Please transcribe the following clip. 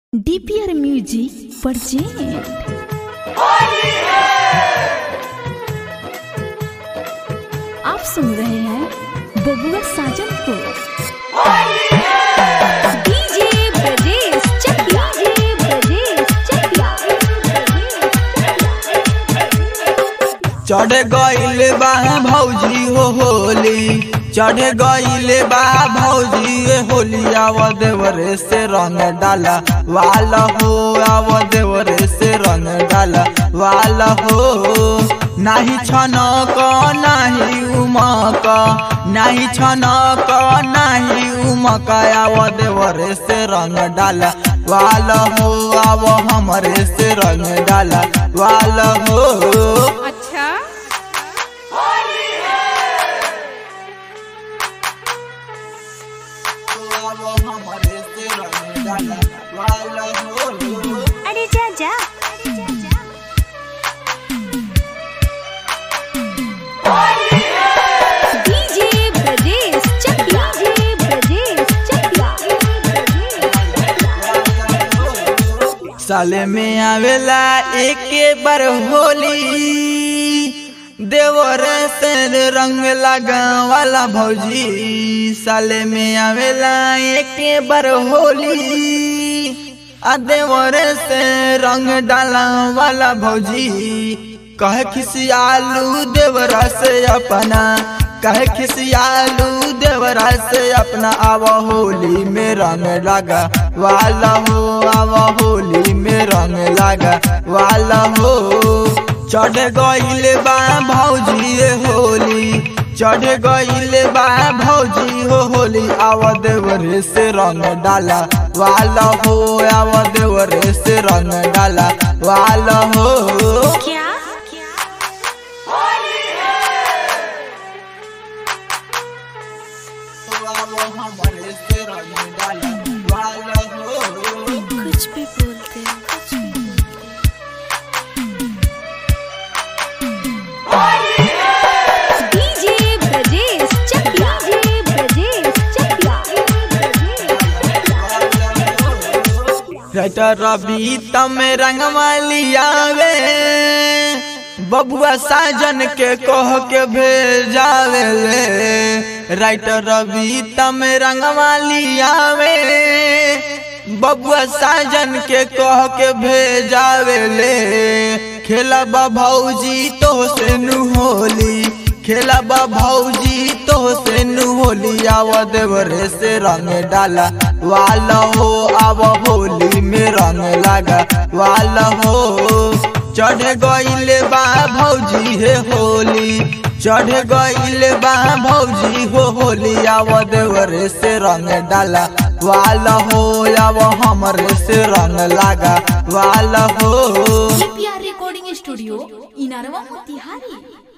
DPR music present आप सुन रहे हैं बबुआ साजन को डीजे ब्रजेश चकिया डीजे ब्रजेश चकिया चढ़ गईल बा भौजी हो होली चढ़ गईल बा भौजी ए होली आव देवरे से रंग डाला वाल हो आव देवरे से रंग डाला वाल हो नाही छन क नाही उमक नाही छन क नाही उमक आव देवरे से रंग डाला वाल हो आव हमरे से रंग डाला वाल हो अच्छा अरे जा जा डीजे ब्रजेश चकिया डीजे ब्रजेश चकिया साले में आवेला एक बार होली देवर से रंग लगा वाला भौजी साले में आवेला एक बार होली आ देवर से रंग डाला वाला भौजी कहे खिसियालू देवरा से अपना कहे खिसियालू देवरा से अपना आव होली में रंग लगा वाला हो आव होली में रंग लगा वाला हो चढ़ गईल बा भौजी ए होली चढ़ गईल बा भौजी हो होली आव देवरे से रंग डाला वाला हो आव देवरे से रंग डाला वाला हो क्या कुछ भी बोलते हैं कुछ भी DJ Brajesh Chakiya DJ Brajesh Chakiya writer Ravi तम रंगमालियावे बबुआ साजन के कह के भेजावे ले राइटर रवि तम रंगमालियावे बबुआ साजन के कह के भेजावे ले खेला भौजी तो से नु होली खेला भौजी तो से नु होली आव देवरे से रंग डाला वाला हो आव होली में रंग लगा वाला हो चढ़ गईल बा भौजी हे होली चढ़ गईल बा भौजी हो होली आव देवरे से रंग डाला वाला हो आव हमरे से रंग लगा वाला हो DPR recording studio Inarwa Motihari